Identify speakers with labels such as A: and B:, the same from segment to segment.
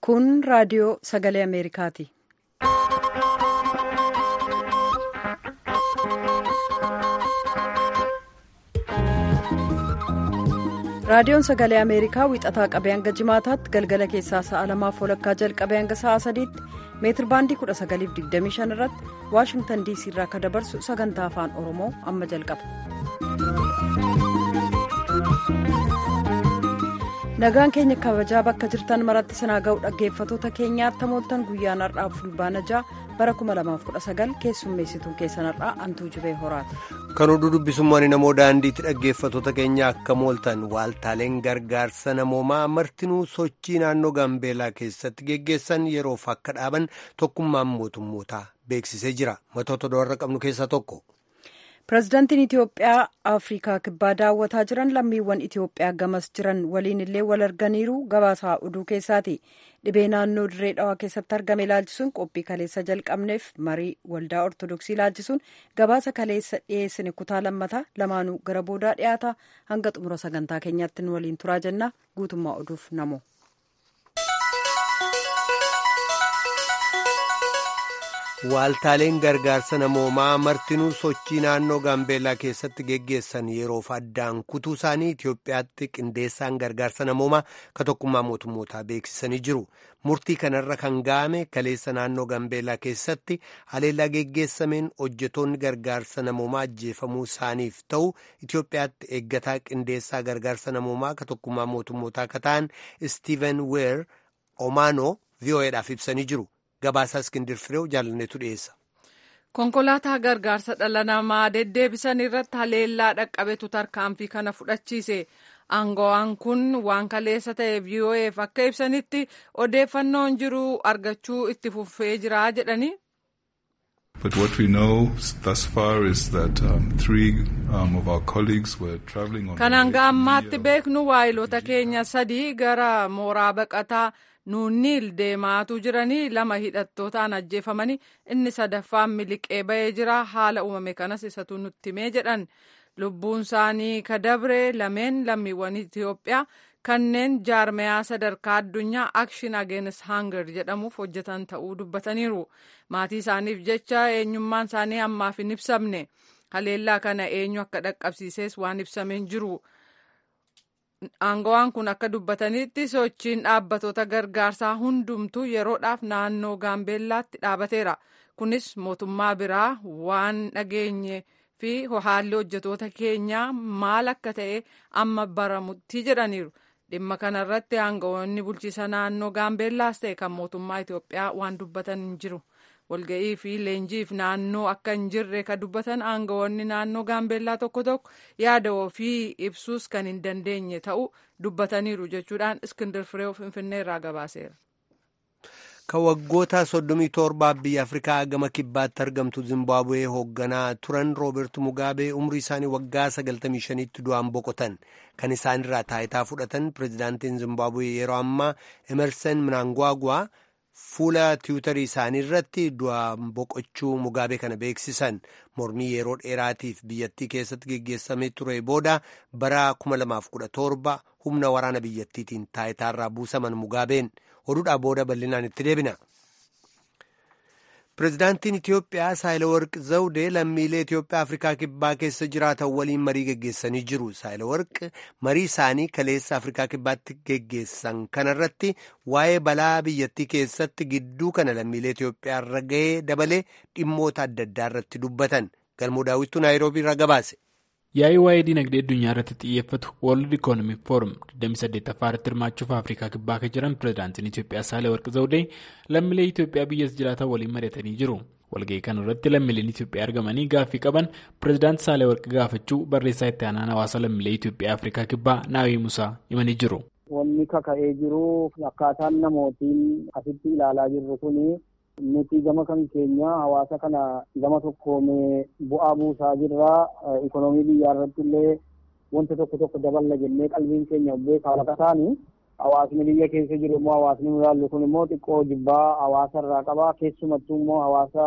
A: Kun raadiyoo sagalee Ameerikaati. Raadiyoon sagalee Ameerikaa wixataa qabee hanga jimaataatti galgala keessaa sa'a lamaaf walakkaa jalqabee hanga sa'a sadiitti meetir baandii 1925 irratti Waashingtan diisii irraa akka dabarsu sagantaa afaan Oromoo amma jalqaba. Nagaan keenya kabajaa bakka jirtan maratti sanaa ga'u dhaggeeffatoota keenyaatti tamooltan guyyaan har'aa fulbaana ja'a bara 2019 keessummeessituun keessan har'aa antuu jibee horaati.
B: Kan oduu dubbisummaan namoo daandiitti dhaggeeffatoota keenya akka mooltan waaltaaleen gargaarsa namoomaa martinuu sochii naannoo gaambeelaa keessatti geggeessan yeroof akka dhaaban tokkummaan mootummootaa beeksisee jira matoota do'arra qabnu keessaa tokko.
A: pirezidaantiin itiyoophiyaa afrikaa kibbaa daawwataa jiran lammiiwwan itiyoophiyaa gamas jiran waliin illee wal arganiiru gabaasaa oduu keessaati dhibee naannoo dirree dhawaa keessatti argame ilaalchisuun qophii kaleessa jalqabneef marii waldaa ortodoksii ilaalchisuun gabaasa kaleessa dhiyeessine kutaa lammataa lamaanuu gara boodaa dhiyaata hanga xumura sagantaa keenyaatti waliin turaa jenna guutummaa oduuf namo.
B: Waaltaaleen gargaarsa namoomaa martinuu sochii naannoo gaambeellaa keessatti geggeessan yeroof addaan kutuu isaanii Itiyoophiyaatti qindeessaan gargaarsa namoomaa ka tokkummaa mootummootaa beeksisanii jiru. Murtii kanarra kan ga'ame kaleessa naannoo gaambeellaa keessatti haleellaa geggeessameen hojjetoonni gargaarsa namoomaa ajjeefamuu isaaniif ta'u Itiyoophiyaatti eeggataa qindeessaa gargaarsa namoomaa ka tokkummaa mootummootaa ka ta'an Steven Weer Omaanoo VOAdhaaf ibsanii jiru. Gabaasaa Iskindir Fireew jaalanneetu dhiyeessa.
C: Konkolaataa gargaarsa dhala namaa deddeebisan irratti haleellaa dhaqqabetu tarkaanfii kana fudhachiise. Aangawaan kun waan kaleessa ta'e VOAf akka ibsanitti odeeffannoon jiru argachuu itti fufee jira jedhani.
D: But what we know thus far is that um, three um, of our colleagues were traveling on.
C: Kan hanga ammaatti beeknu waayilota keenya sadii gara mooraa baqataa. nuunniil deemaatu jiranii lama hidhattootaan ajjeefamanii inni sadaffaan miliqee ba'ee jira haala uumame kanas isatu nutti himee jedhan lubbuun isaanii kadabre lameen lammiiwwan Itiyoophiyaa kanneen jaarmayaa sadarkaa addunyaa akshin ageenis hangar jedhamuuf hojjetan ta'uu dubbataniiru maatii isaaniif jecha eenyummaan isaanii ammaaf hin ibsamne haleellaa kana eenyu akka dhaqqabsiises waan ibsameen jiru. Aangawaan kun akka dubbatanitti sochiin dhaabbatoota gargaarsaa hundumtuu yeroodhaaf naannoo gaambeellaatti dhaabateera. Kunis mootummaa biraa waan dhageenye fi haalli hojjetoota keenyaa maal akka ta'e amma baramutti jedhaniiru. Dhimma kanarratti aangawoonni bulchiisa naannoo gaambeellaas ta'e kan mootummaa Itoophiyaa waan dubbatan hin jiru. walga'ii fi leenjiif naannoo akka hin jirre ka dubbatan aangawoonni naannoo gaambeellaa tokko tokko yaada ofii ibsuus kan hin dandeenye ta'uu dubbataniiru jechuudhaan iskindir firee finfinnee irraa gabaaseera.
B: Kan waggoota soddomii torbaaf biyya Afrikaa gama kibbaatti argamtu Zimbaabuwee hoogganaa turan Rooberti Mugaabee umrii isaanii waggaa sagaltamii shaniitti du'aan boqotan. Kan isaanirraa taayitaa fudhatan pirezidaantiin Zimbaabuwee yeroo ammaa Emerson Mnangagwa fuula tiwutarii isaanii irratti du'aan boqochuu mugaabee kana beeksisan mormii yeroo dheeraatiif biyyattii keessatti geggeessamee ture booda bara 2017 humna waraana biyyattiitiin taayitaarraa buusaman mugaabeen oduudhaa booda bal'inaan itti deebina. Pireezidaantiin Itiyoophiyaa Saayilawarq Zawudee lammiilee Itiyoophiyaa Afrikaa Kibbaa keessa jiraatan waliin marii geggeessanii jiru. Saayilawarq marii isaanii kaleessa Afrikaa Kibbaatti geggeessan kanarratti waa'ee balaa biyyattii keessatti gidduu kana lammiilee Itiyoophiyaa irra gahee dabalee dhimmoota adda addaa irratti dubbatan. Galmoo daawwittuu Naayiroobii irraa gabaase.
E: yaa'ii waa'ee dinagdee addunyaa irratti xiyyeeffatu World Economic Forum 28ffaa irratti hirmaachuuf Afrikaa kibbaa kan jiran pireezidaantiin Itiyoophiyaa Saahilawarq Zawudee lammiilee Itiyoophiyaa biyyas jiraatan waliin mari'atanii jiru. Walga'ii kana irratti lammiileen Itiyoophiyaa argamanii gaaffii qaban pireezidaantii Saahilawarq gaafachuu barreessaa itti aanaan hawaasa lammiilee Itiyoophiyaa Afrikaa kibbaa Naawii Musaa himanii jiru.
F: Wanni kaka'ee jiru akkaataan namootiin asitti ilaalaa jirru kuni. nuti gama kan keenya hawaasa kana gama tokkoomee bu'aa buusaa jirra ikonoomii biyyaa irratti illee wanta tokko tokko daballa jennee qalbiin keenya beekaa lafa taani hawaasni biyya keessa jiru immoo hawaasni nu ilaallu kun immoo xiqqoo jibbaa hawaasa irraa qaba keessumattuu immoo hawaasa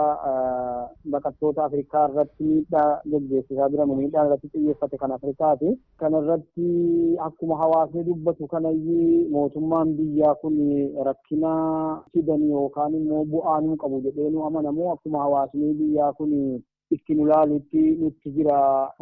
F: baqattoota afrikaa irratti miidhaa geggeessisaa jiran miidhaa irratti xiyyeeffate kan afrikaati kana irratti akkuma hawaasni dubbatu kanayyii mootummaan biyyaa kun rakkina fidan yookaan immoo bu'aa nuu qabu jedhee nu amanamu akkuma hawaasni biyyaa kun itti nu laalutti nutti jira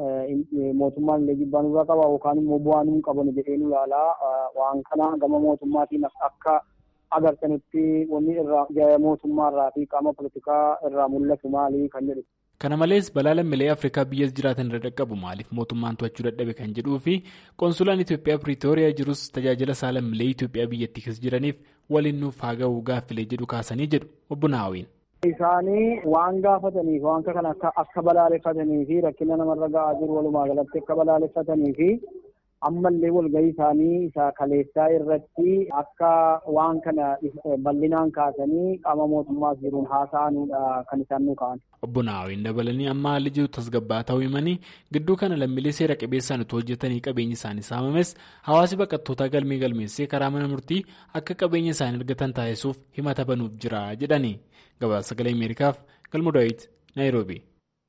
F: mootummaan illee jibbaa nurraa qaba yookaan immoo bu'aa nuu qaban jedhee nu laalaa waan kana gama mootummaatiin akka agartanitti wanni irraa mootummaa irraa fi qaama politikaa irraa mul'atu maali kan jedhu.
E: Kana malees balaa lammiilee Afrikaa biyya jiraatan irra dhaqqabu maaliif mootummaan to'achuu dadhabe kan jedhuu fi konsulaan Itoophiyaa Piriitooriyaa jirus tajaajila isaa lammiilee Itoophiyaa biyyattii keessa jiraniif waliin nuuf haa ga'u gaaffilee jedhu kaasanii jedhu obbo Naawiin.
F: Isaanii waan gaafataniif waan kana akka balaaleffatanii fi rakkina namarra ga'aa jiru walumaa galatti akka balaaleffatanii fi ammallee walgahii isaanii isa kaleessaa irratti akka waan kana bal'inaan kaasanii qaama mootummaas jiruun haasa'anuudha kan isaan nu ka'an.
E: Obbo Naawiin dabalanii amma haalli jiru tasgabbaa ta'uu himanii gidduu kana lammiilee seera qabeessaan utuu hojjetanii qabeenyi isaanii saamames hawaasi baqattootaa galmee galmeessee karaa mana murtii akka qabeenya isaanii argatan taasisuuf himata banuuf jira jedhani. Gabaasa sagalee Ameerikaaf galma Daawit Naayiroobi.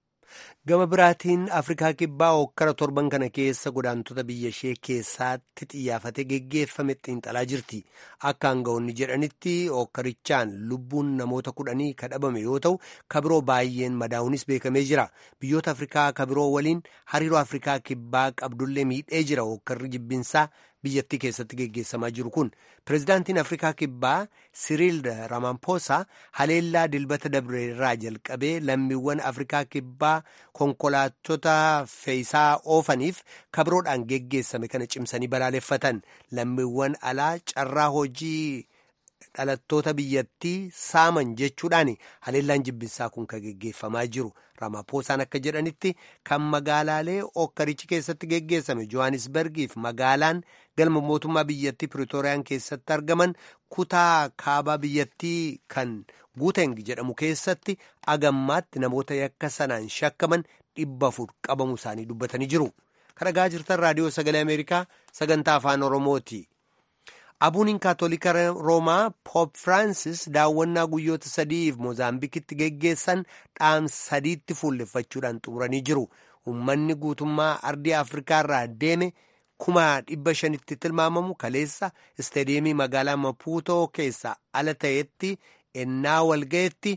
B: Gama biraatiin Afrikaa Kibbaa hokkara torban kana keessa godaantota biyya ishee keessaatti xiyyaafate geggeeffame xiinxalaa jirti. Akka aangawoonni jedhanitti hokkarichaan lubbuun namoota kudhanii kadhabame yoo ta'u, kabiroo baay'een madaa'uunis beekamee jira. Biyyoota Afrikaa kabiroo waliin hariiroo Afrikaa Kibbaa qabdullee miidhee jira hokkarri jibbinsaa biyyattii keessatti geggeessamaa jiru kun. Pireezidaantiin Afrikaa Kibbaa Siriil Ramaphosa haleellaa dilbata dabre irraa jalqabee lammiiwwan Afrikaa Kibbaa konkolaattota fe'isaa oofaniif kabiroodhaan geggeessame kana cimsanii balaaleffatan lammiiwwan alaa carraa hojii dhalattoota biyyattii saaman jechuudhaan haleellaan jibbinsaa kun kan geggeeffamaa jiru Ramaphoosaan akka jedhanitti kan magaalaalee okkarichi keessatti geggeessame Johannesburgiif magaalaan galma mootummaa biyyattii Piriitooriyaan keessatti argaman kutaa kaabaa biyyattii kan Guuteng jedhamu keessatti agammaatti namoota yakka sanaan shakkaman dhibba afur qabamu isaanii dubbatanii jiru. Kan dhagaa jirtan raadiyoo sagalee Ameerikaa sagantaa afaan Oromooti. Abuuniin kaatolika Roomaa Poop Firaansis daawwannaa guyyoota sadiif Moozaambikitti geggeessan dhaamsa sadiitti fuulleffachuudhaan xumuranii jiru. Uummanni guutummaa ardii Afrikaa irraa deeme kuma dhibba shanitti tilmaamamu kaleessa istaadiyeemii magaalaa Mapuutoo keessa ala ta'etti ennaa walga'etti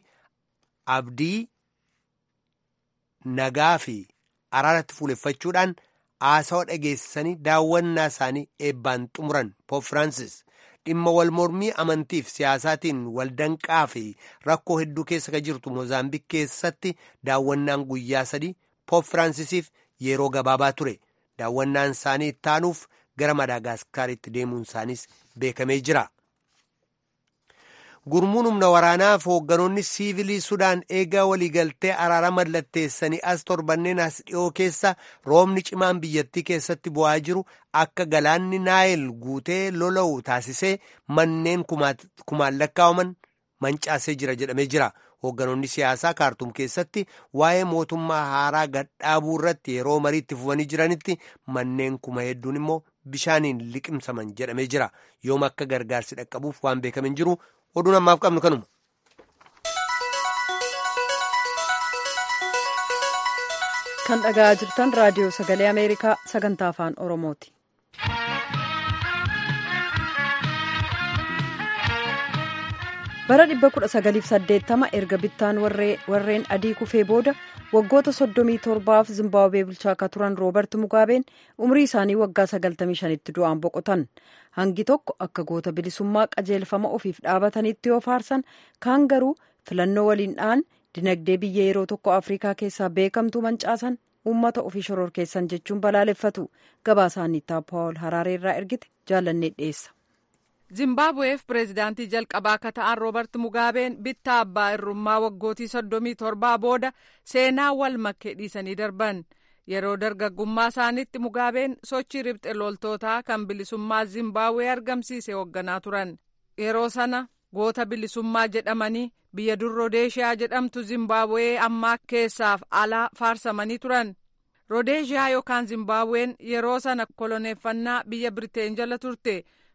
B: abdii nagaa fi araaratti fuulleffachuudhaan haasawa dhageessisanii daawwannaa isaanii eebbaan xumuran Poop Firaansis dhimma wal mormii amantiif siyaasaatiin waldanqaa fi rakkoo hedduu keessa kan jirtu Moozaambiik keessatti daawwannaan guyyaa sadii Poop Firaансisiif yeroo gabaabaa ture. Daawwannaan isaanii ittaanuuf gara Madaagaskaritti deemuun isaaniis beekamee jira. Gurmuun humna waraanaaf hoogganoonni siivilii Sudaan eegaa waliigaltee araara mallatteessanii as torbanneen as dhiyoo keessa roobni cimaan biyyattii keessatti bu'aa jiru akka galaanni naayil guutee lola'u taasisee manneen kumaan lakkaa'aman mancaasee jira jedhamee jira. Hoogganoonni siyaasaa kaartuum keessatti waa'ee mootummaa haaraa gadhaabuu irratti yeroo mariitti fufanii jiranitti manneen kuma hedduun immoo bishaaniin liqimsaman jedhamee jira. Yoom akka gargaarsi dhaqqabuuf waan beekamin jiru oduun ammaaf qabnu kanuma.
A: Kan dhaga'aa jirtan raadiyoo sagalee Ameerikaa sagantaa afaan Oromooti. bara 1980 erga bittaan warreen adii kufee booda waggoota 37f zimbaabuwee bulchaa akka turan roobert mugaabeen umrii isaanii waggaa 95tti du'aan boqotan hangi tokko akka goota bilisummaa qajeelfama ofiif dhaabatanitti yoo faarsan kaan garuu filannoo waliin dhaan dinagdee biyya yeroo tokko afrikaa keessaa beekamtuu mancaasan uummata ofii shororkeessan jechuun balaaleffatu gabaasaaniittaa paawul haraareerraa ergite jaalannee dhiyeessa.
C: zimbaabuweef pireezidaantii jalqabaa akka ta'an roobert mugaabeen bittaa abbaa irrummaa waggootii soddomii torbaa booda seenaa wal makkee dhiisanii darban yeroo dargaggummaa isaaniitti mugaabeen sochii ribxe loltootaa kan bilisummaa zimbaabuwee argamsiise hoogganaa turan yeroo sana goota bilisummaa jedhamanii biyya dur rodeeshiyaa jedhamtu zimbaabuwee ammaa keessaaf alaa faarsamanii turan rodeeshiyaa yookaan zimbaabuween yeroo sana koloneeffannaa biyya biriteen jala turte.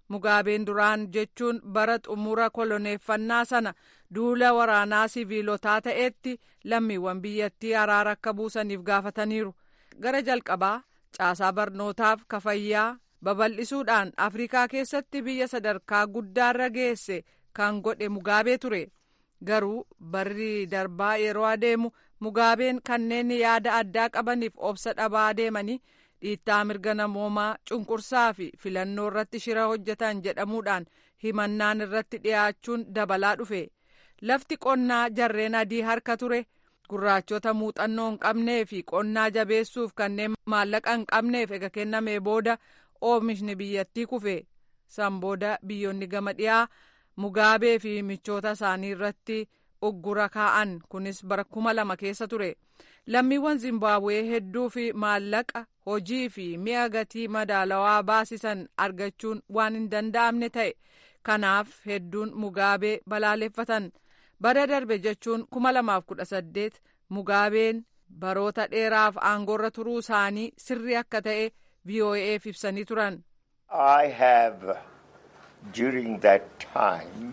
C: mugaabeen duraan jechuun bara xumura koloneeffannaa sana duula waraanaa siviilotaa ta'etti lammiiwwan biyyattii araara akka buusaniif gaafataniiru gara jalqabaa caasaa barnootaaf kafayyaa babal'isuudhaan afrikaa keessatti biyya sadarkaa guddaarra geesse kan godhe mugaabee ture garuu barri darbaa yeroo adeemu mugaabeen kanneen yaada addaa qabaniif obsa dhabaa deemanii dhiittaa mirga namoomaa cunqursaa fi filannoo irratti shira hojjetan jedhamuudhaan himannaan irratti dhiyaachuun dabalaa dhufe lafti qonnaa jarreen adii harka ture gurraachota muuxannoo hin qabnee fi qonnaa jabeessuuf kanneen maallaqa hin qabneef ega kennamee booda oomishni biyyattii kufe san booda biyyoonni gama dhiyaa mugaabee fi michoota isaanii irratti uggura kaa'an kunis bara kuma lama keessa ture lammiiwwan zimbaabuwee hedduu fi maallaqa hojii fi mi'a gatii madaalawaa baasisan argachuun waan hin danda'amne ta'e kanaaf hedduun mugaabee balaaleffatan bara darbe jechuun kuma lamaaf kudha saddeet mugaabeen baroota dheeraaf aangoorra turuu isaanii sirrii akka ta'e VOA'f ibsanii turan.
G: I have during that time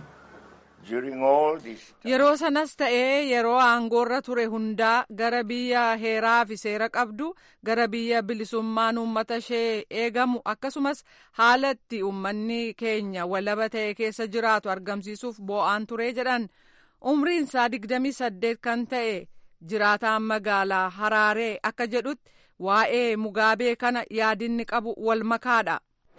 C: Yeroo sanas ta'ee yeroo aangoorra ture hundaa gara biyya heeraa fi seera qabdu gara biyya bilisummaan uummata ishee eegamu akkasumas haala itti uummanni keenya walaba ta'e keessa jiraatu argamsiisuuf boo'aan ture jedhan umriin isaa digdamii saddeet kan ta'e jiraataan magaalaa Haraaree akka jedhutti waa'ee mugaabee kana yaadinni qabu wal makaadha.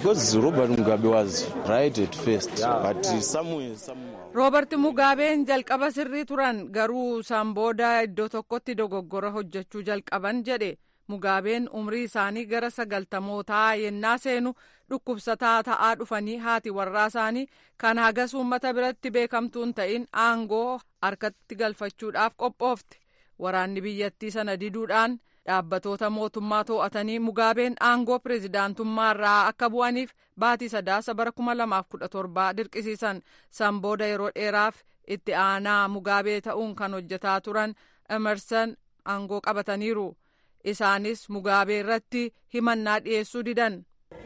C: Roobert Mugaabeen jalqaba sirrii turan garuu san booda iddoo tokkotti dogoggora hojjechuu jalqaban jedhe Mugaabeen umrii isaanii gara sagaltamootaa yennaa seenu dhukkubsataa ta'aa dhufanii haati warraa isaanii kan hagas uummata biratti beekamtuun ta'in aangoo harkatti galfachuudhaaf qophoofte waraanni biyyattii sana diduudhaan. dhaabbatoota mootummaa to'atanii mugaabeen aangoo pireezidaantummaa irraa akka bu'aniif baatii sadaasa bara kuma lamaaf kudha torbaa dirqisiisan san booda yeroo dheeraaf itti aanaa mugaabee ta'uun kan hojjetaa turan emerson aangoo qabataniiru isaanis mugaabee irratti himannaa dhiyeessuu didan.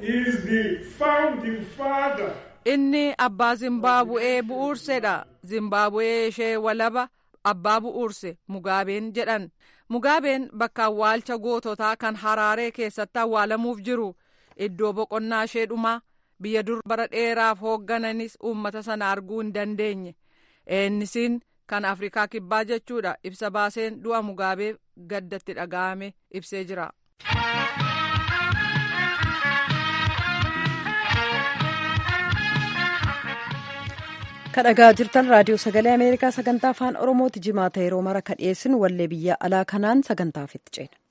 C: inni abbaa zimbaabu'ee bu'uursedha zimbaabu'ee ishee walaba abbaa bu'uurse mugaabeen jedhan. mugaabeen bakka awwaalcha goototaa kan haraaree keessatti awwaalamuuf jiru iddoo boqonnaa ishee dhumaa biyya dur bara dheeraaf hooggananis uummata sana arguu hin dandeenye eenisiin kan afrikaa kibbaa jechuudha ibsa baaseen du'a mugaabee gaddatti dhaga'ame ibsee jira.
A: kadhagaa jirtan raadiyoo sagalee ameerikaa sagantaa afaan oromooti jimaata yeroo mara ka dhiyeessinu wallee biyya alaa kanaan sagantaaf itti ceena.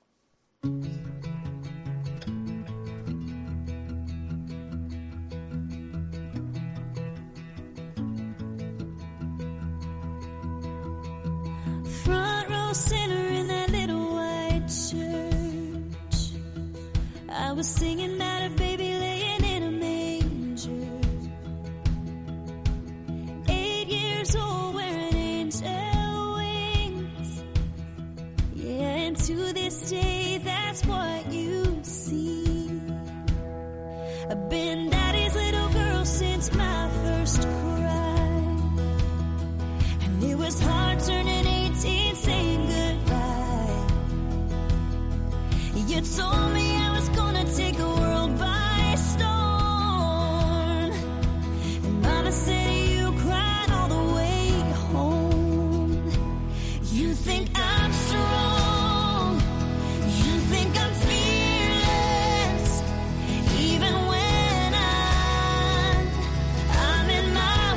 H: Front row center in that little white church. I was singing about a baby laying in a manger. years old wearing angel wings. Yeah, and to this day, that's what you see. I've been daddy's little girl since my first cry. And it was hard turning 18, saying goodbye. You told me I was gonna take the world by storm. And mama said you cried all the way home. You think I'm strong. You think I'm fearless. Even when I'm, I'm in my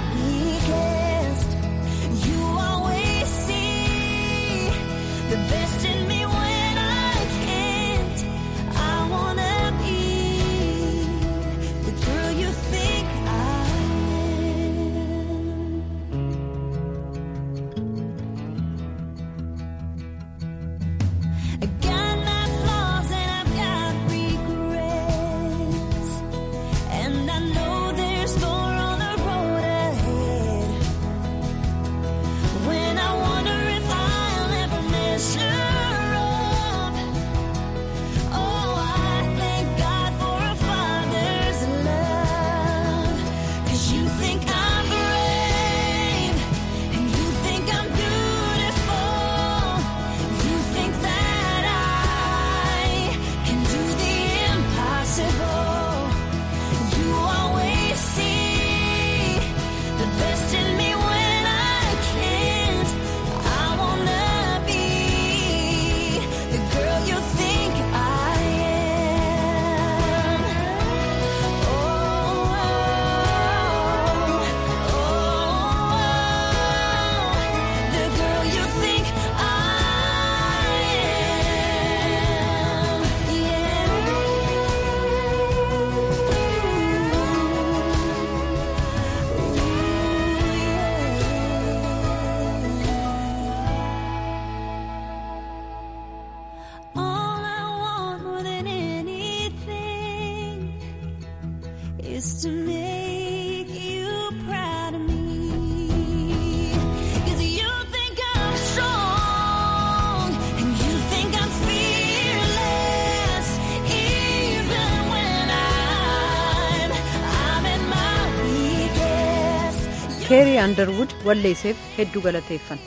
H: just to make you proud of me. 'Cause you think I'm strong and you think I'm fearless, even when I'm I'm in my weakest.
A: keerii andarwud walleesseef hedduu galateeffan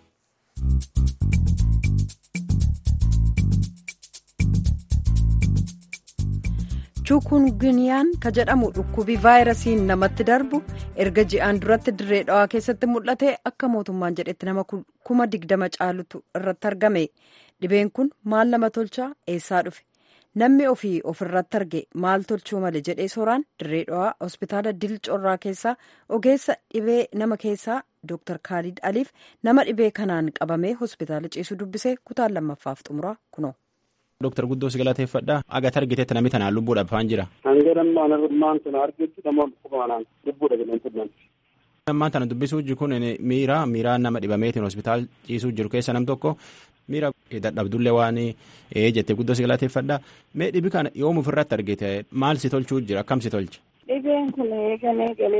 A: chukunguniyaan ka jedhamu dhukkubii vaayirasiin namatti darbu erga ji'aan duratti dirree dhawaa keessatti mul'ate akka mootummaan jedhetti nama kuma digdama caalutu irratti argame dhibeen kun maal nama tolchaa eessaa dhufe namni ofii ofirratti arge maal tolchuu male jedhee sooraan dirree dhawaa hospitaala dil corraa keessaa ogeessa dhibee nama keessaa dooktar kaalid aliif nama dhibee kanaan qabamee hospitaala ciisu dubbisee kutaan lammaffaaf xumuraa kunoo.
I: Dooktar Guddoo si galateeffadha. Agata argiteetti namni tanaan lubbuudhaaf waan jira.
J: Hanga dammaan armaan tana argetti nama dhukkubaan lubbuudha jedhan tudhan.
I: Ammaan tana dubbisuu jiru kun miira miiraan nama dhibameetiin hospitaal ciisuu jiru keessa nam tokko miira dadhabdullee waan jettee guddoo si galateeffadha. Mee dhibi kana yoom ofirratti argite maal si tolchuu jira akkam si tolche?
K: Dhibeen kun eegalee galee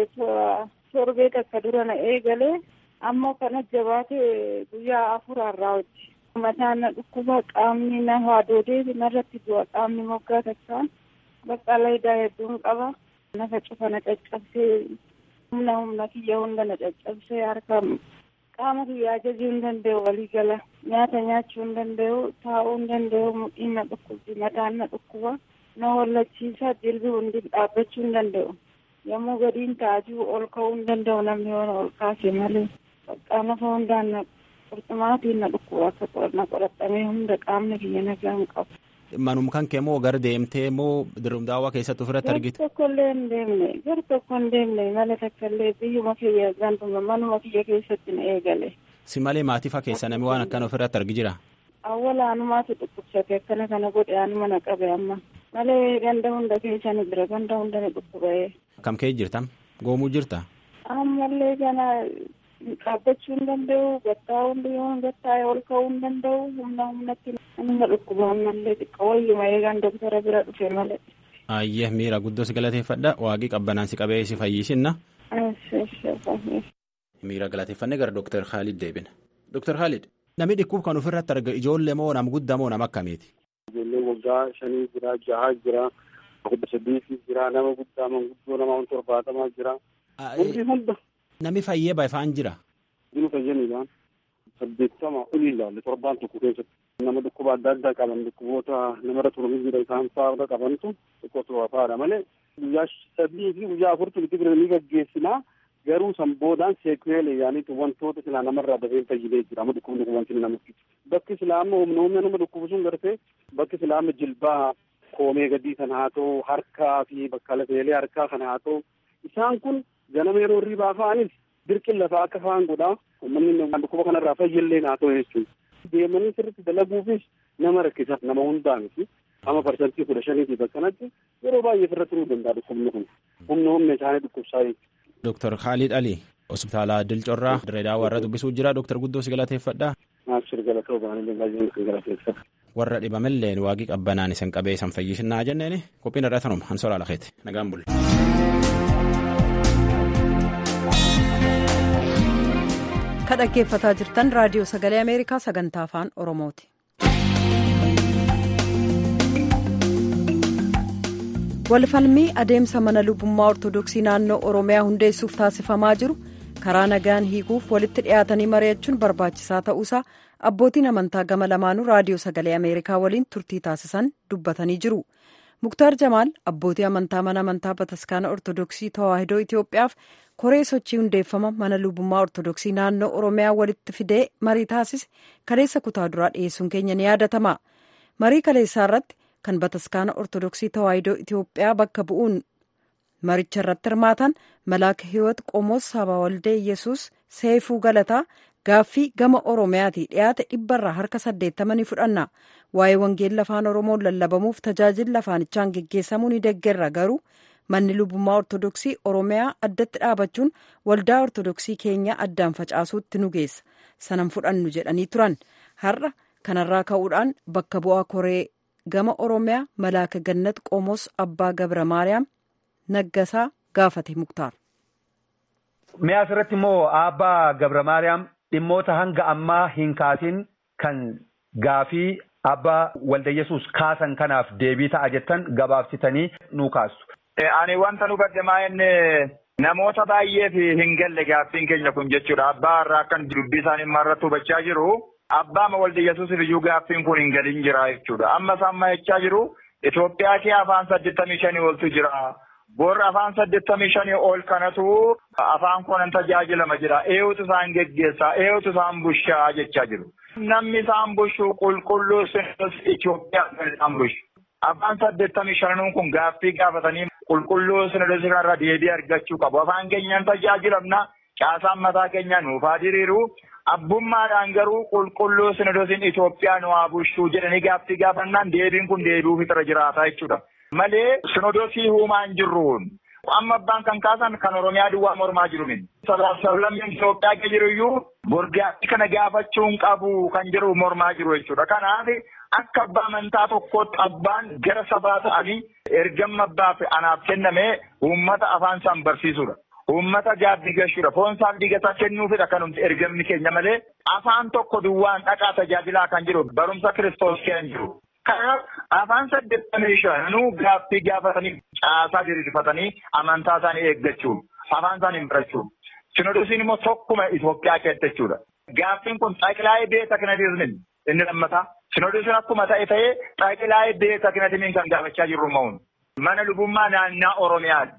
K: torbee takka dura na eegalee ammoo kana jabaate guyyaa afuraarraa hojii. mataan na dhukkuba qaamni na haadoodee narratti du'a qaamni moggaa takkaan bakka laydaa hedduun qaba nafa cufa na caccabsee humna humna kiyya hunda na caccabsee harka qaama kiyya ajajuu hin danda'u walii gala nyaata nyaachuu hin danda'u taa'uu hin danda'u mudhiin na dhukkubdi mataan na dhukkuba na hollachiisa jilbi hundi dhaabbachuu hin danda'u yommuu gadiin taa'ajuu ol ka'uu hin danda'u namni yoo ol kaase malee bakka nafa hundaan na qurxumaatiin na dhukkuba akka na qoraxamee hunda qaamni kiyya nagaa hin qabu.
I: Manum kan kee moo gara deemtee moo dirumdaawaa keessatti ofirratti argite?
K: Gar tokko illee hin deemne gar tokko hin deemne mala takka illee biyyuma kiyya ganduma manuma kiyya keessatti na eegale.
I: Si malee maatiifa keessa namni waan akkana ofirratti argi jira?
K: Awwala anumaatu dhukkubsate akkana kana godhe anuma na qabe amma. Malee ganda hunda keessa ni jira ganda hunda ni dhukkuba'ee.
I: Kam kee jirtam? Goomuu jirta?
K: Ammallee kana dhaabbachuu hin danda'u gattaa hundi yoo gattaa'e ol ka'uu hin danda'u humna humnatti nama dhukkuba ammallee xiqqoo wayyuma eegaan doktara bira dhufe malee.
I: Ayyee miira guddoo si galateeffadha waaqii qabbanaan si qabee si fayyisinna. Miira galateeffannee gara Dooktar Khaalid deebina. Dooktar Khaalid namni dhukkuba kan ofirratti arga ijoollee moo nama guddaa moo nama akkamiiti?
J: Ijoollee waggaa shanii jira jahaa jira kudha sadiifi jira nama guddaa manguddoo nama torbaatamaa jira. Hundi hunda.
I: Namni fayyee baay'ifaan jira.
J: Jiru fayyaniidhaan saddeettama olii ilaalle torbaan tokko keessatti nama dhukkuba adda addaa qaban dhukkuboota namarra turanii jira isaan fa'aa qabantu xiqqoo turaa fa'aadha malee guyyaa sadii fi guyyaa afurtu itti bira ni gaggeessinaa garuu san boodaan seekuweele yaaniitu wantoota silaa namarraa dafee fayyidee jira amma dhukkubni kun wanti nama fidu bakki silaa amma humna humna nama dhukkubu sun gartee bakki silaa amma jilbaa koomee gadii kan haa ta'u harkaa fi bakka lafeelee harkaa kan haa ta'u isaan kun ganama yeroo hirribaa fa'anis dirqin lafaa akka fa'aan godhaa uummanni dhukkuba kanarraa fayyallee haa ta'u jechuudha. Deemanii sirriitti dalaguufis nama rakkisa nama hundaa miti amma parsantii kudha shaniitiif akkanatti yeroo baay'ee ofirra turuu danda'a dhukkubni kun humna humna isaanii dhukkubsaa jechuudha.
I: Dooktar Khaalid Ali hospitaala Dilcorraa Direedaa warra dubbisuu jira Dooktar Guddoo si galateeffadha.
J: Naaf galatoo baanillee baay'een kan galateeffadha.
I: Warra dhibamelleen waaqii qabbanaan isin qabee isan fayyisinaa jenneeni qophiin irraa tanuma hansoolaa lakeeti nagaan bulle.
A: ka dhaggeeffataa jirtan raadiyoo sagalee ameerikaa sagantaa afaan oromooti. walfalmii adeemsa mana lubummaa ortodoksii naannoo oromiyaa hundeessuuf taasifamaa jiru karaa nagaan hiikuuf walitti dhiyaatanii mari'achuun barbaachisaa ta'uusaa abbootiin amantaa gama lamaanuu raadiyoo sagalee ameerikaa waliin turtii taasisan dubbatanii jiru. muktaar jamaal abbootii amantaa mana amantaa bataskaana ortodoksii tawaahidoo itiyoophiyaaf koree sochii hundeeffama mana lubummaa ortodoksii naannoo oromiyaa walitti fidee marii taasise kaleessa kutaa duraa dhiyeessuun keenya ni yaadatama marii kaleessaa irratti kan bataskaana ortodoksii tawaahidoo itiyoophiyaa bakka bu'uun maricha irratti hirmaatan malaaka hiwoot qomoos saba waldee yesus seefuu galataa gaaffii gama oromiyaati dhiyaate dhibbarraa harka saddeettama ni fudhanna waa'ee wangeela afaan oromoon lallabamuuf tajaajilli afaanichaan geggeessamuu ni deggerra garuu manni lubummaa ortodoksii oromiyaa addatti dhaabachuun waldaa ortodoksii keenya addaan facaasuutti nu geessa sanan fudhannu jedhanii turan har'a kanarraa ka'uudhaan bakka bu'aa koree gama oromiyaa malaaka gannat qomoos abbaa gabra maariyaam Naggasaa gaafate muktaar.
L: Mi'a asirratti immoo Abbaa Gabra Maariyaam dhimmoota hanga ammaa hin kaasin kan gaafii Abbaa Walda Yesuus kaasan kanaaf deebii ta'a jettan gabaabsitanii nu kaastu.
M: Ani wanta nu badde maa'inne namoota baay'eef hin galle gaaffiin keenya kun jechuudha. Abbaa irraa akkan dubbii isaanii irratti hubachaa jiru. Abbaa Walda Yesuusiif iyyuu gaaffiin kun hin galin jira jechuudha. Amma isaan maa'ichaa jiru. Itoophiyaa kee afaan saddeettamii shanii oltu jira. Boorri afaan saddeettamii shanii ol kanatu afaan kunan tajaajilama jira. Eeyutu isaan geggeessaa, eeyutu isaan bushaa jechaa jiru. Namni isaan bushu qulqulluu sinis Itoophiyaa kan isaan bushu. Afaan saddeettamii shananuun kun gaaffii gaafatanii qulqulluu sinis kanarra deebii argachuu qabu. Afaan keenyaan tajaajilamna. Caasaan mataa keenya nuuf haa diriiru. Abbummaadhaan garuu qulqulluu sinodosiin Itoophiyaa nu haa bushuu jedhanii gaaffii gaafannaan deebiin kun deebi'uu fixira jiraata jechuudha. Malee sinodosii uumaan jirruun amma abbaan kan kaasan kan Oromiyaa duwwaa mormaa jiru min. Sablammiin Itoophiyaa keessa jiru iyyuu borgaatti kana gaafachuun qabu kan jiru mormaa jiru jechuudha. Kanaaf akka abbaa amantaa tokkootti abbaan gara sabaa ta'anii ergamma abbaaf anaaf kenname uummata afaan isaan barsiisudha. Uummata gaabbii gashuudha. Foon isaaf digataa kennuufidha kanumti ergamni keenya malee afaan tokko duwwaan dhaqaa tajaajilaa kan jiru barumsa kiristoos keenya jiru. Kanaaf afaan saddeettamii shanuu gaaffii gaafatanii caasaa diriirfatanii amantaa isaanii eeggachuun afaan isaanii barachuun. Sinodosiin immoo tokkuma Itoophiyaa keessatti jechuudha. Gaaffiin kun xaqilaa'ee beeta kanatiizmin inni lammataa. Sinodosiin akkuma ta'e ta'ee xaqilaa'ee beeta kanatiizmin kan gaafachaa jirru ma'uun. Mana lubummaa naannaa Oromiyaati.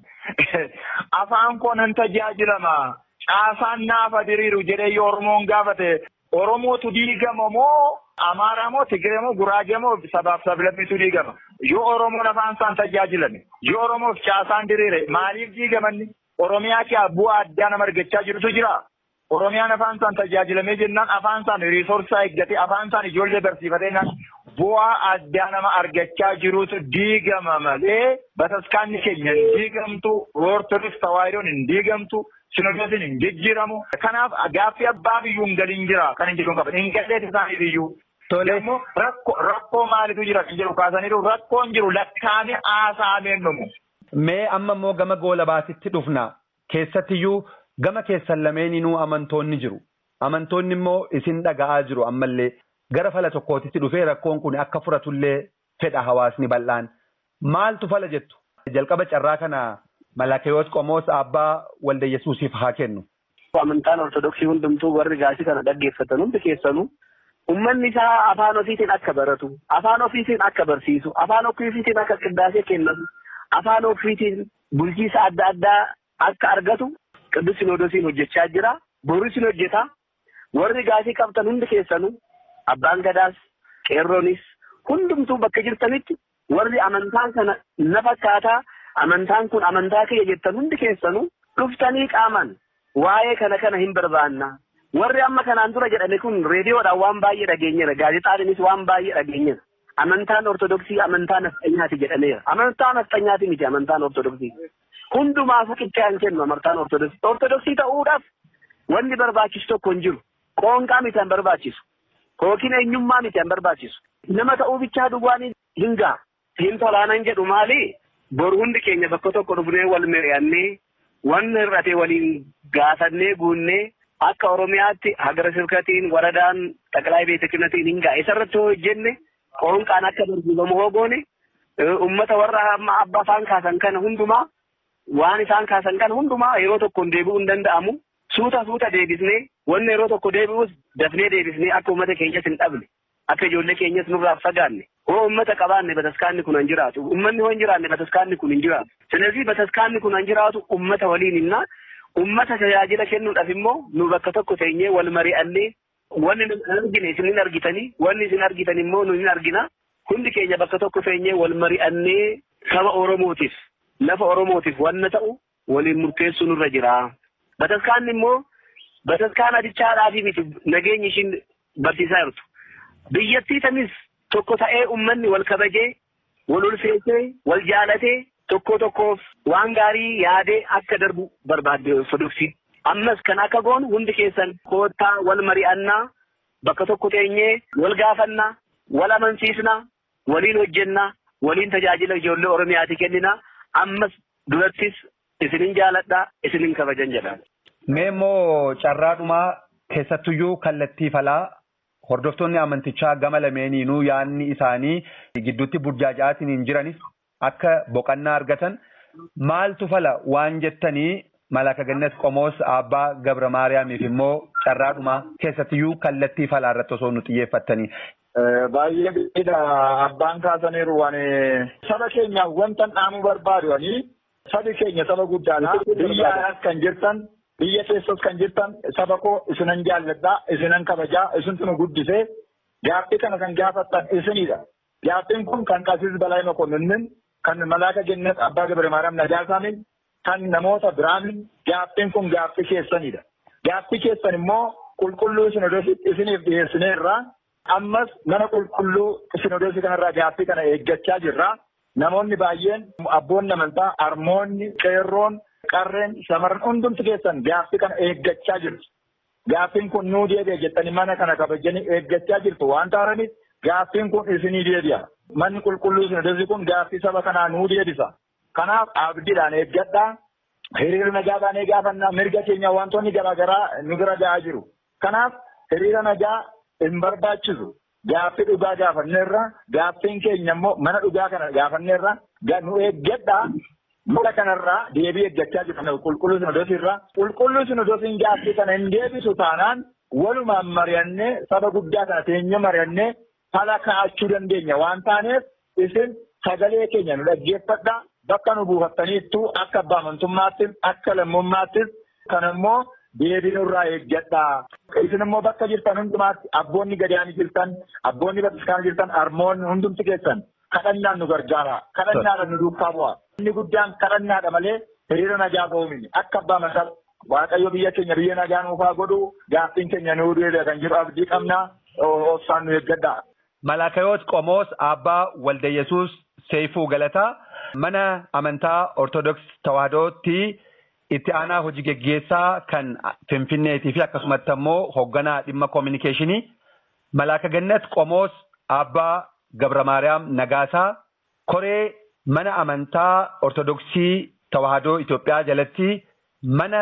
M: Afaan koo nan tajaajilama. Caasaan naafa diriiru jedhee yoo Oromoon gaafate Oromootu diigama moo Amaaraa moo Tigiree moo Guraagee moo sabaaf sablammitu diigama. Yoo Oromoon afaan isaan tajaajilame yoo Oromoof caasaan diriire maaliif diigamanni? Oromiyaa kee bu'aa addaa nama argachaa jirutu jira. Oromiyaan afaan isaan tajaajilamee jennaan afaan isaan riisorsaa eeggatee afaan isaan ijoollee barsiifatee naan bu'aa addaa nama argachaa jirutu diigama malee bataskaanni keenya hin diigamtu ortodoks tawaayidoon hin diigamtu sinodosiin hin jijjiiramu. Kanaaf gaaffii abbaa biyyuu hin galiin jira kan hin jedhu qaban hin galleet isaanii biyyuu. Tole immoo rakkoo maalitu jira kan jedhu kaasaniiru rakkoon jiru lakkaa'amee haasaameen dhumu.
L: Mee amma immoo gama goolabaasitti dhufna keessattiyyuu gama keessan lameeninuu amantoonni jiru. Amantoonni immoo isin dhaga'aa jiru ammallee gara fala tokkootitti dhufee rakkoon kun akka furatullee fedha hawaasni bal'aan. Maaltu fala jettu? Jalqaba carraa kana Malakeyoos Qomoos Abbaa Walda Yesuusiif haa kennu.
N: Amantaan Ortodoksii hundumtuu warri gaasii kana dhaggeeffatan hundi keessanuu ummanni isaa afaan ofiitiin akka baratu, afaan ofiitiin akka barsiisu, afaan ofiitiin akka qindaasee kennatu, afaan ofiitiin bulchiisa adda addaa akka argatu Qidduus Sinoodosiin hojjechaa jira. Boris ni hojjeta. Warri gaasii qabtan hundi keessanuu abbaan gadaas, qeerroonis hundumtuu bakka jirtanitti warri amantaan kana na fakkaataa amantaan kun amantaa kiyya jettan hundi keessanuu dhuftanii qaaman waa'ee kana kana hin barbaanna. Warri amma kanaan dura jedhame kun reediyoodhaan waan baay'ee dhageenyeera. Gaazexaadhaanis waan baay'ee dhageenyeera. Amantaan Ortodoksii amantaa nafxanyaati jedhameera. Amantaa nafxanyaati miti amantaan Ortodoksii. Hundumaafuu qixxee kennu amantaan Ortodoksii. Ortodoksii ta'uudhaaf wanni barbaachisu tokko hin jiru. Qoonqaa miti an barbaachisu. Yookiin eenyummaa miti an barbaachisu. Nama ta'uu bichaa dhugaanii hin ga'a. Hin tolaanan jedhu maali? Bor hundi keenya bakka tokko dhufnee wal mari'annee wanni hir'ate waliin gaafannee guunnee akka Oromiyaatti hagara sirkatiin waradaan xaqilaa beeta kinatiin hin ga'a. Isarratti hoo hojjenne qoonqaan akka barsiifamu hoo goone uummata warra amma abba afaan kaasan kana hundumaa waan isaan kaasan kana hundumaa yeroo tokkoon deebi'uu hin danda'amu. Suuta suuta deebisnee wanni yeroo tokko deebi'us dafnee deebisnee akka uummata keenyas hin dhabne akka ijoollee keenyas nurraa fagaanne hoo uummata qabaanne bataskaanni kun hin jiraatu uummanni hoo hin jiraanne bataskaanni kun hin jiraatu. Sinasii bataskaanni kun hin jiraatu uummata waliin hinnaa uummata tajaajila kennuudhaaf immoo nu bakka tokko teenyee wal mari'annee wanni nu argine isin hin argitanii wanni isin argitan immoo nu hin argina hundi keenya bakka tokko teenyee wal mari'annee saba Oromootiif lafa Oromootiif wanna ta'u waliin murteessuu nurra jira. Bataskaanni immoo bataskaan adichaadhaafi miti nageenyi ishiin barsiisaa jirtu. Biyyattii tanis tokko ta'ee uummanni wal kabajee, wal ulfeessee, wal jaalatee tokko tokkoof waan gaarii yaadee akka darbu barbaadde Ortodoksii. Ammas kan akka goonu hundi keessan koottaa wal mari'annaa bakka tokko teenyee wal gaafannaa, wal amansiisnaa, waliin hojjennaa, waliin tajaajila ijoollee Oromiyaati kenninaa. Ammas durattis isinin jaaladhaa isinin kabajan jedhaan.
L: Mee immoo carraadhumaa keessattuyyuu kallattii falaa hordoftoonni amantichaa gama lameeniinuu yaadni isaanii gidduutti burjaaja'aatiin hin jiranis akka boqannaa argatan maaltu fala waan jettanii Malaaka Gannas Qomoos Abbaa Gabra Maariyaamiif immoo carraadhumaa keessattiyyuu kallattii falaa irratti osoo nu xiyyeeffattanii.
M: Baay'ee gaariidha. Abbaan kaasaniiru waan saba keenyaaf wanta dhaamuu barbaadu sabi keenya saba guddaadha. Biyya alaas kan jirtan biyya keessas kan jirtan saba koo isinan jaalladhaa isinan kabajaa isintu nu guddisee gaaffii kana kan gaafattan isinidha. Gaaffiin kun kan Qasiis Balaa Mokonninnin kan Malaaka Gannas Abbaa Gabra Maariyaam Najaasaaniin kan namoota biraanin gaaffiin kun gaaffii keessanidha. Gaaffii keessan immoo qulqulluu sinodositti isiniif dhiyeessineerra. Ammas mana qulqulluu sinodosii kanarraa gaaffii kana eeggachaa jirra. Namoonni baay'een abboonni amantaa, harmoonni, qeerroon, qarreen, shamarran hundumti keessan gaaffii kana eeggachaa jirtu. Gaaffiin kun nuu deebi'a jettanii mana kana kabajanii eeggachaa jirtu waan ta'aniif gaaffiin kun isinii deebi'a. Manni qulqulluu sinodosii kun gaaffii saba kanaa nuu deebisa. Kanaaf abdiidhaan eeggadhaa. Hiriira nagaa ni gaafannaa mirga keenya wantoonni garaagaraa nu bira ga'aa jiru. Kanaaf hiriira nagaa hin barbaachisu. Gaaffii dhugaa gaafanneerra gaaffiin keenya immoo mana dhugaa kana gaafanneerra nu eeggadhaa. Mana kanarraa deebii eeggachaa jirra qulqulluu sinodosiirraa. Qulqulluu sinodosiin gaaffii kana hin deebisu taanaan walumaan mari'annee saba guddaa kana teenya mari'annee fala kaa'achuu dandeenya waan taaneef isin sagalee keenya nu dhaggeeffadhaa. Bakka nu buufattaniittu akka abbaa amantummaattis akka lammummaattis kan immoo deebii nurraa eeggadhaa. Isin immoo bakka jirtan hundumaatti abboonni gadaanii jirtan abboonni bataskaana jirtan harmoonni hundumti keessan kadhannaan nu gargaara. Kadhannaadhaan nu duukaa bu'a. Inni guddaan kadhannaadha malee hiriira nagaa ba'uu miti. Akka abbaa amantaa Waaqayyo biyya keenya biyya nagaa nuufaa godhu gaaffiin keenya nuu deebi'a kan jiru abdii qabna obsaan nu eeggadhaa.
L: Malaakayoot Qomoos Abbaa Walda Yesuus Seifuu Galataa. Mana amantaa Ortodoksii Tawaahidootti itti aanaa hojii geggeessaa kan Finfinneetii fi akkasumatti immoo hoogganaa dhimma koominikeeshinii Malaaka Gannat Qomoos Abbaa Gabra Maariyaam Nagaasaa koree mana amantaa Ortodoksii Tawaahidoo Itoophiyaa jalatti mana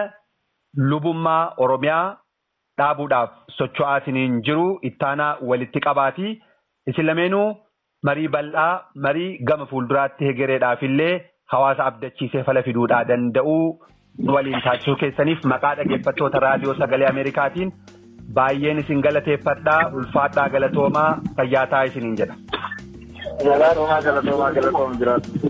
L: lubummaa Oromiyaa dhaabuudhaaf socho'aatiin jiru ittaanaa walitti qabaati. Isin lameenuu marii bal'aa marii gama fuulduraatti hegereedhaaf illee hawaasa abdachiisee fala fiduudhaa danda'uu waliin taasisuu keessaniif maqaa dhaggeeffattoota raadiyoo sagalee Ameerikaatiin baay'een isin galateeffadhaa ulfaadhaa galatoomaa fayyaataa isiniin jedha.
M: Galatoomaa galatoomaa galatoomaa jiraatu.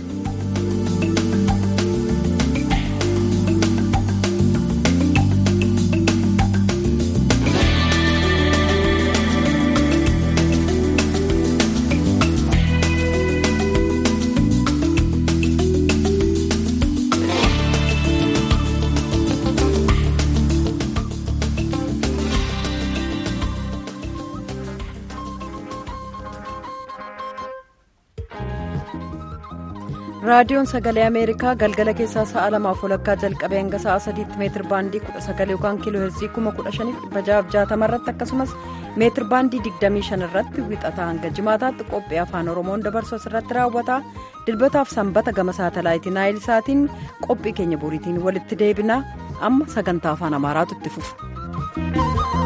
A: raadiyoon sagalee ameerikaa galgala keessaa sa'a lamaaf walakkaa jalqabee hanga sa'a sadiitti meetir baandii kudha sagal yookaan kiiloo heerzii kuma kudha shaniif dhibba jahaaf jaatama irratti akkasumas meetir baandii digdamii shan irratti wixataa hanga jimaataatti qophii afaan oromoon dabarsu irratti raawwata dilbataaf sanbata gama saatalaayitii naayil saatiin qophii keenya boriitiin walitti deebina amma sagantaa afaan amaaraatu itti fufa.